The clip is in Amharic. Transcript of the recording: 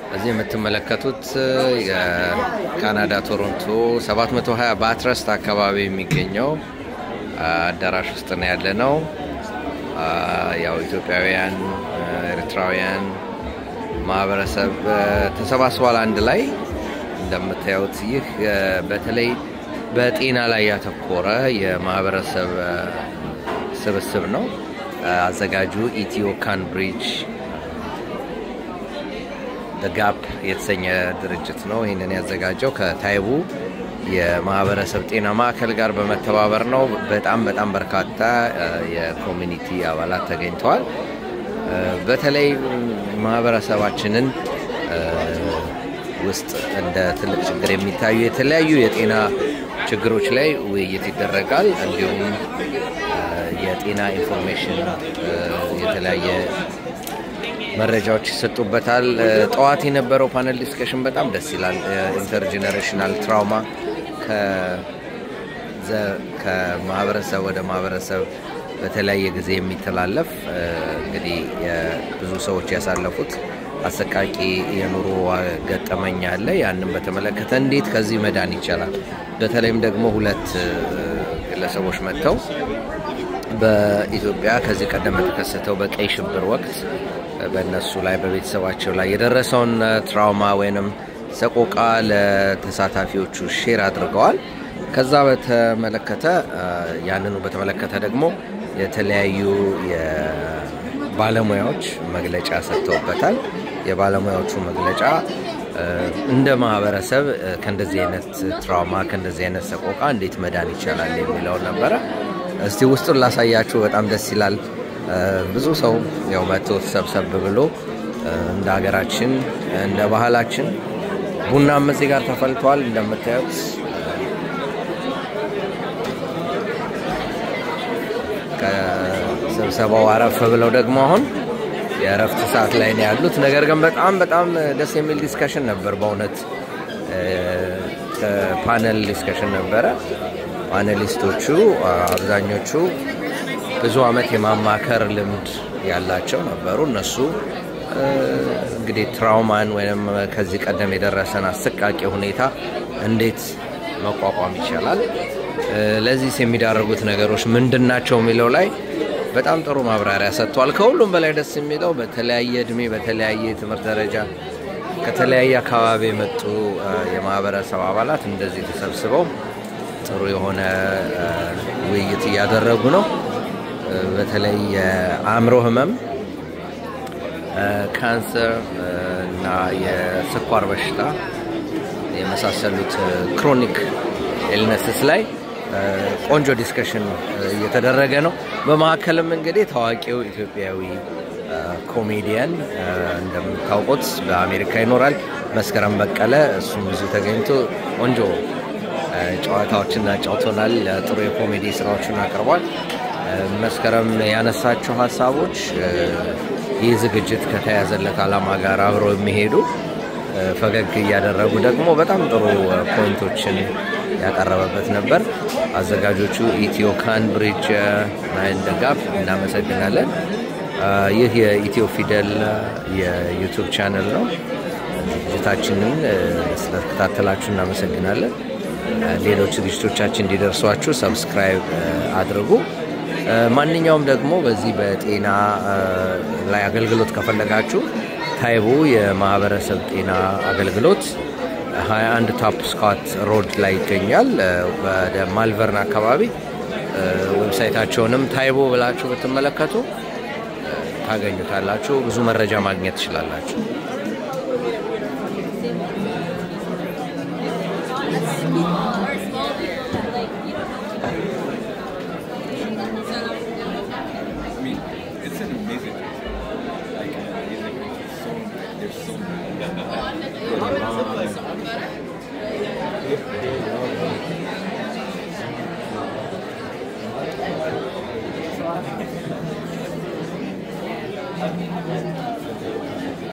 እዚህ የምትመለከቱት የካናዳ ቶሮንቶ 720 በአትረስት አካባቢ የሚገኘው አዳራሽ ውስጥ ነው ያለ ነው። ያው ኢትዮጵያውያን፣ ኤርትራውያን ማህበረሰብ ተሰባስቧል አንድ ላይ እንደምታዩት። ይህ በተለይ በጤና ላይ ያተኮረ የማህበረሰብ ስብስብ ነው። አዘጋጁ ኢትዮ ካንብሪጅ ጋፕ የተሰኘ ድርጅት ነው። ይህንን ያዘጋጀው ከታይቡ የማህበረሰብ ጤና ማዕከል ጋር በመተባበር ነው። በጣም በጣም በርካታ የኮሚኒቲ አባላት ተገኝተዋል። በተለይ ማህበረሰባችንን ውስጥ እንደ ትልቅ ችግር የሚታዩ የተለያዩ የጤና ችግሮች ላይ ውይይት ይደረጋል። እንዲሁም የጤና ኢንፎርሜሽን የተለያየ መረጃዎች ይሰጡበታል። ጠዋት የነበረው ፓነል ዲስከሽን በጣም ደስ ይላል። ኢንተርጀኔሬሽናል ትራውማ ከማህበረሰብ ወደ ማህበረሰብ በተለያየ ጊዜ የሚተላለፍ እንግዲህ ብዙ ሰዎች ያሳለፉት አሰቃቂ የኑሮ ገጠመኝ አለ። ያንን በተመለከተ እንዴት ከዚህ መዳን ይቻላል። በተለይም ደግሞ ሁለት ግለሰቦች መጥተው በኢትዮጵያ ከዚህ ቀደም በተከሰተው በቀይ ሽብር ወቅት በእነሱ ላይ በቤተሰባቸው ላይ የደረሰውን ትራውማ ወይንም ሰቆቃ ለተሳታፊዎቹ ሼር አድርገዋል። ከዛ በተመለከተ ያንኑ በተመለከተ ደግሞ የተለያዩ ባለሙያዎች መግለጫ ሰጥተውበታል። የባለሙያዎቹ መግለጫ እንደ ማህበረሰብ ከእንደዚህ አይነት ትራውማ ከእንደዚህ አይነት ሰቆቃ እንዴት መዳን ይቻላል የሚለውን ነበረ። እስቲ ውስጡን ላሳያችሁ። በጣም ደስ ይላል። ብዙ ሰው ያው መጥቶ ሰብሰብ ብሎ እንደ ሀገራችን እንደ ባህላችን ቡናም እዚህ ጋር ተፈልቷል እንደምታዩት ከስብሰባው አረፍ ብለው ደግሞ አሁን የእረፍት ሰዓት ላይ ነው ያሉት። ነገር ግን በጣም በጣም ደስ የሚል ዲስከሽን ነበር። በእውነት ፓነል ዲስከሽን ነበረ። ፓነሊስቶቹ አብዛኞቹ ብዙ ዓመት የማማከር ልምድ ያላቸው ነበሩ። እነሱ እንግዲህ ትራውማን ወይም ከዚህ ቀደም የደረሰን አሰቃቂ ሁኔታ እንዴት መቋቋም ይቻላል፣ ለዚህስ የሚዳረጉት ነገሮች ምንድን ናቸው የሚለው ላይ በጣም ጥሩ ማብራሪያ ሰጥቷል። ከሁሉም በላይ ደስ የሚለው በተለያየ እድሜ በተለያየ የትምህርት ደረጃ ከተለያየ አካባቢ የመጡ የማህበረሰብ አባላት እንደዚህ ተሰብስበው ጥሩ የሆነ ውይይት እያደረጉ ነው። በተለይ የአእምሮ ህመም፣ ካንሰር እና የስኳር በሽታ የመሳሰሉት ክሮኒክ ኤልነስስ ላይ ቆንጆ ዲስከሽን እየተደረገ ነው። በመካከልም እንግዲህ ታዋቂው ኢትዮጵያዊ ኮሜዲያን እንደምታውቁት በአሜሪካ ይኖራል መስከረም በቀለ እሱም ብዙ ተገኝቶ ቆንጆ ጨዋታዎችን አጫውቶናል። ጥሩ የኮሜዲ ስራዎችን አቅርቧል። መስከረም ያነሳቸው ሀሳቦች ይህ ዝግጅት ከተያዘለት ዓላማ ጋር አብረው የሚሄዱ ፈገግ እያደረጉ ደግሞ በጣም ጥሩ ፖይንቶችን ያቀረበበት ነበር። አዘጋጆቹ ኢትዮ ካንብሪጅ ናይን ደጋፍ እናመሰግናለን። ይህ የኢትዮ ፊደል የዩቱብ ቻነል ነው። ዝግጅታችንን ስለተከታተላችሁ እናመሰግናለን። ሌሎች ዝግጅቶቻችን እንዲደርሷችሁ ሰብስክራይብ አድርጉ። ማንኛውም ደግሞ በዚህ በጤና ላይ አገልግሎት ከፈለጋችሁ ታይቡ የማህበረሰብ ጤና አገልግሎት 21 ታፕ ስኮት ሮድ ላይ ይገኛል። ወደ ማልቨርን አካባቢ ዌብሳይታቸውንም ታይቦ ብላችሁ ብትመለከቱ ታገኙታላችሁ። ብዙ መረጃ ማግኘት ትችላላችሁ።